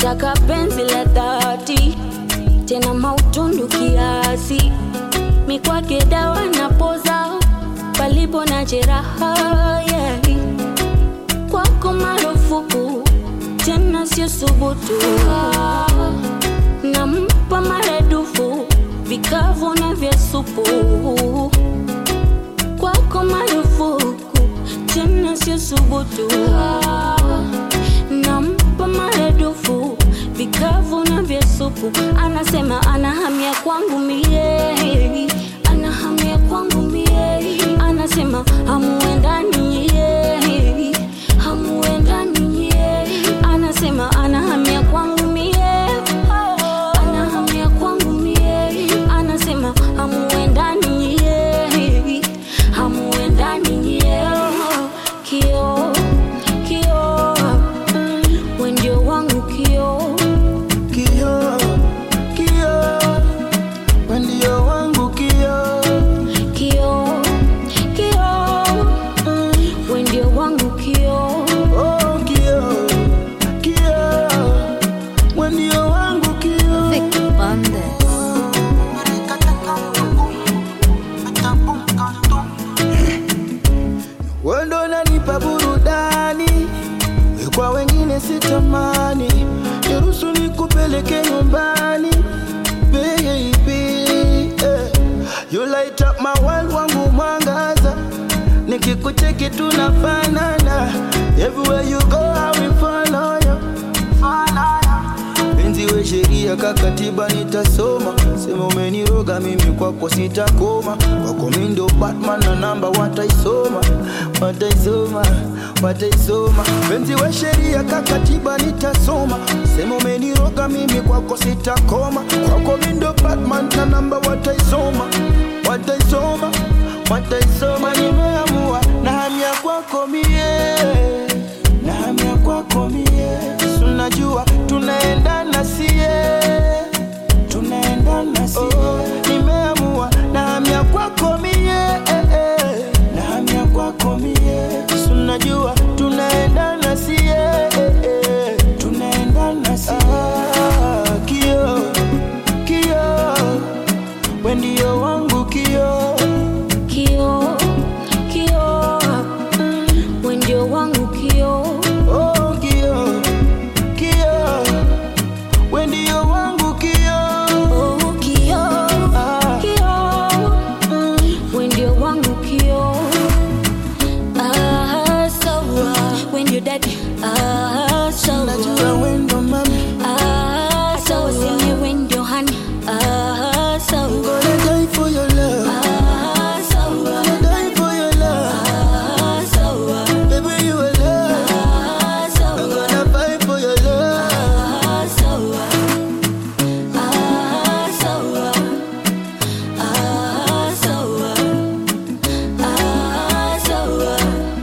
nataka penzi la dhati tena mautundu kiasi mikwake dawa na poza palipo na jeraha yeah. kwako marufuku tena sio subutu nampa maradufu vikavu na vya supu kwako marufuku tena sio subutu nampa maradufu vikavu na vya supu anasema anahamia kwangu mie anahamia kwangu mie anasema hamuendani ye hamuendani ye anasema anahamia kwangu mie anahamia kwangu mie anasema hamuendani ye hamuendani ye kio kio we ndio wangu kio Kio, kio, we ndio wangu kio. kio kio we ndio wangu kio Oh, kio, kio, we ndio wangu kio. Vic Bandes. Wewe ndo unanipa burudani, kwa wengine sitamani. Niruhusu nikupeleke nyumbani, baby. eh. You light up my world, wangu mwangaza. Nikikucheki tunafanana, everywhere you go I will follow you. Follow you. Penzi we sheria kakatiba nitasoma, sema umeniroga mimi kwako sitakoma, kwako mi ndo Batman na namba wataisoma, wataisoma, wataisoma. Penzi we sheria kakatiba nitasoma, sema umeniroga mimi kwako sitakoma, kwako mi ndo Batman na namba wataisoma, wataisoma, wataisoma. Nimeamua na hamia kwako mie na hamia kwako mie, Si unajua tunaendana sie, tunaendana sie. Oh, nimeamua na hamia kwako mie, eh, eh. na hamia kwako mie, Si unajua tunaendana sie, eh, eh. tunaendana sie. Ah, kio kio, we ndio wangu kio kio kio we ndio wangu kio Oh, kio, kio, we ndio wangu kio. oh, kio Ah. kio we ndio wangu kio ah, sawa we ndio dadi ah, sawa Najua we ndo mami, ah, sawa sini we ndio hani ah, sawa gonna die for your love, ah, sawa gonna die for your love. ah, sawa Baby, you a love, ah, I'm sawa gonna fight for your love. Ah, sawa. Ah, sawa. Ah, sawa. Ah, sawa.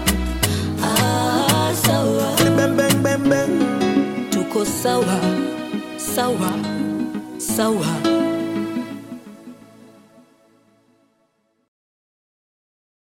Ah, sawa. Bang, bang, bang, bang. Tuko sawa sawa sawa